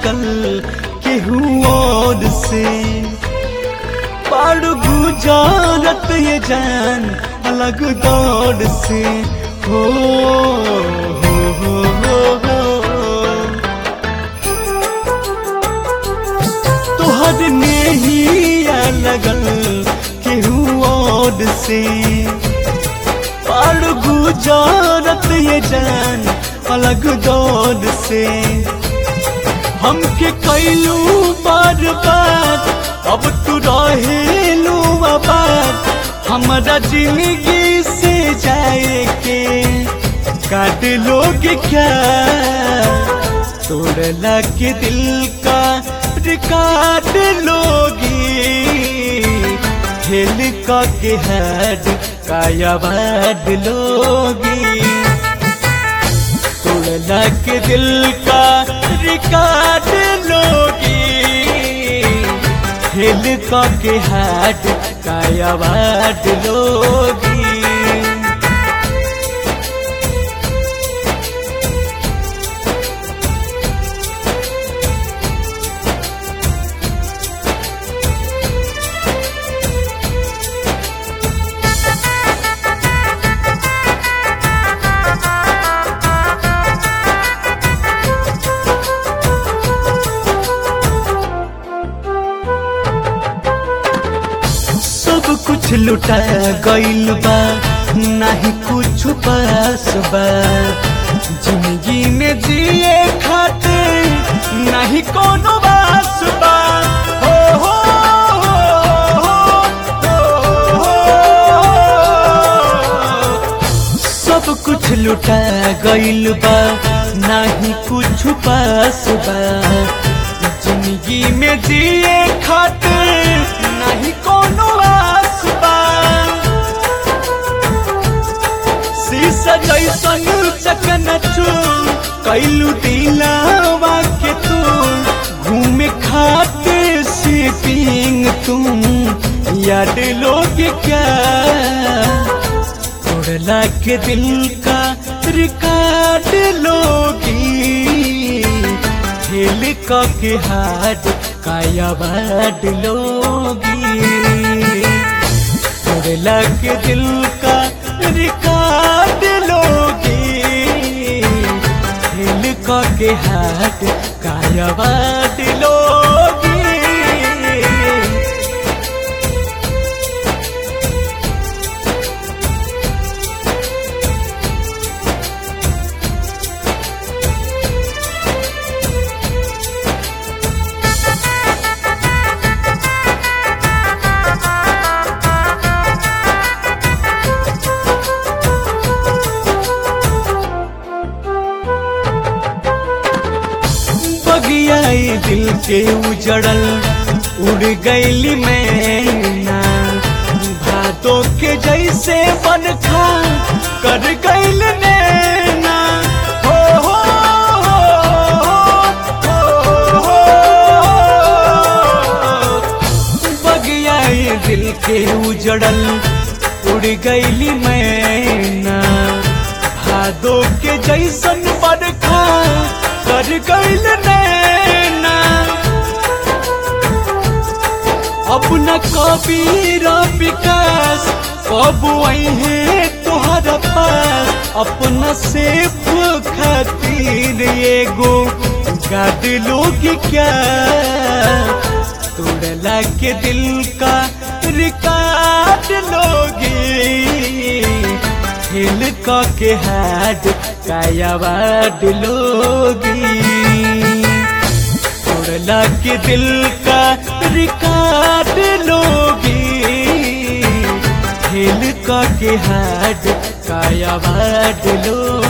लगल केहू और से पाड़ गुजारत ये जान अलग दौर से हो हो हो हो हो तोहर नेहिया लगल केहू और से पाड़ गुजारत ये जान अलग दौर से हमके कैलू बार बार अब तू रहेलू आबाद हमारा जिंदगी से जाए के काट लोगे क्या तोड़ला के दिल का काट लोगी खेल का के हेड काया बाड लोगी तोड़ला के दिल का रिकार्ड लोगी खेल का के हाथ काया बाड लोगी सब कुछ लुटा गइल बा नहीं कुछ पास बा जिंदगी में जिए खातिर नहीं कोनो बास बा हो हो हो, हो, हो। सब कुछ लुटा गइल बा नहीं कुछ पास बा जिंदगी में जिए खातिर नहीं कोनो आस बा शीशा जैसन चकन चूर कैलू दिलावा के तू घूमे खातिर सीटिंग तुम याद लोग क्या तोड़ला के दिल का रिकॉर्ड लोगी खेल का के हाथ काया बाट लोगी तोड़ला के दिल का रिकॉर्ड लोगी खेल का के हाथ काया बाट लोगी बगियाई दिल के उजड़ल उड़ गईली मैना भादों के जैसे बन खा कर गईल नैना हो हो हो, हो, हो। बगियाई दिल के उजड़ल उड़ गईली मैना भादों के जैसन बरखा कर गईल नैना अपना कबीर विकास कब आई है तोहरा पास अपना सेफ खातिर एगो गाद लोग क्या तोड़ला के दिल का रिकार्ड लोगी हिल का के हाथ काया बाट लोगी तोड़ला के दिल का रिकार्ड लोगी हिल का के हाथ काया बाट लोगी